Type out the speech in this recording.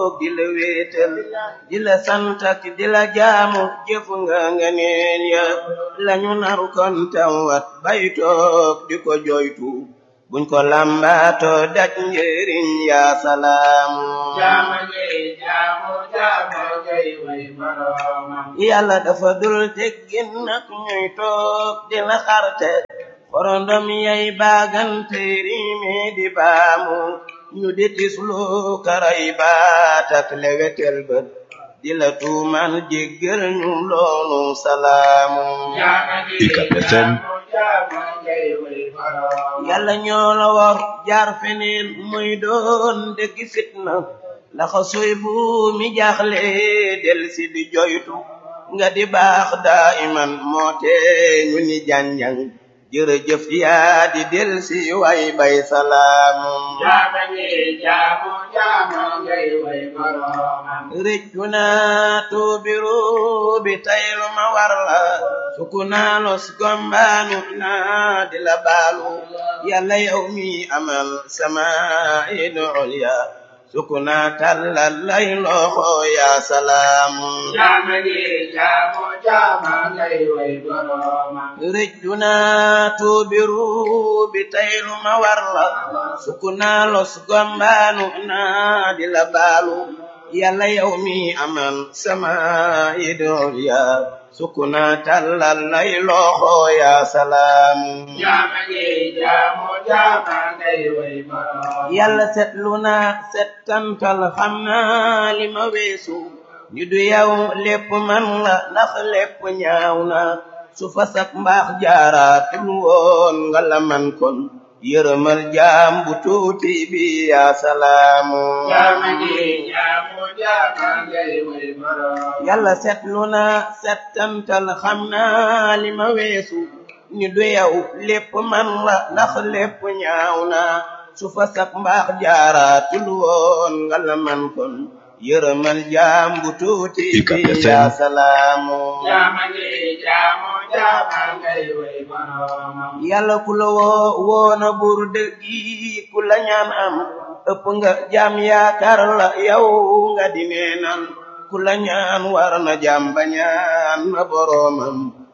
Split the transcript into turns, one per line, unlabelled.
toog di la wéetal di la sant ak di la jaamu jëf nga nga neen ya lañu nar kon tawat bay toog di ko joytu buñ ko lambaato daj njëriñ yaa salaamu
jaama ngay jaamu jaama ngay way boroomam
yàlla dafa dul teggin nag ñuy toog di la xarte xorondom yay baagante riime di baamu ñu di tislu karay baat ak lewetel bët di la tuumal jéggal ñu loolu salaamu
jaama ngay
UCAB FM.
jaamu jaama ngay way boroomam
yàlla ñoo la war jaar feneen muy doon dëgg fitna laxa soy bu mi jaaxle del si di joytu nga di baax daa iman moo tee ñu ni janjang jërëjëf yaa di del si way bay salaamu
jaama ngay jaamu jaama ngay way boroomam
rëccu naa tuubiru bi taylu ma war la suku naa los gombaanu naa di la baalu yàlla yow mi amal sama idu ulya suku naa tallal lay loxo yaa salaamu
jaama ngay jaamu jaama ngay way boroomam
rëccu naa tuubiru bi taylu ma war la suku naa los gombaanu naa di la baalu yàlla yow mi amal sama idol ya sukuna tallal lay loxo ya salaamu
jaama ngay jaamu jaama ngay way boroomam
yàlla setlu na settantal xam naa li ma weesu ñu du yow lépp man la ndax lépp ñaaw na su fasak mbaax jaaraatul woon nga la man kon yërëmal jaam bu tuuti bi ya salaamu
jaama ngay jaamu jaama ngay way boroomam
yàlla setlu na settantal xam naa li ma weesu ñu du yow lépp man la ndax lépp ñaaw na su fa sak mbaax jaaraatul woon nga la man kon yërëmal jaam bu tuuti
UCAB
bi
FM.
yaa salaamu
jaama ngay jaamu jaama ngay way boroomam
yàlla ku la woo woona buur dëggi ku la ñaan am ëpp nga jaam yaakaar la yow nga di neenal ku la ñaan war na jaam ba ñaan na boroomam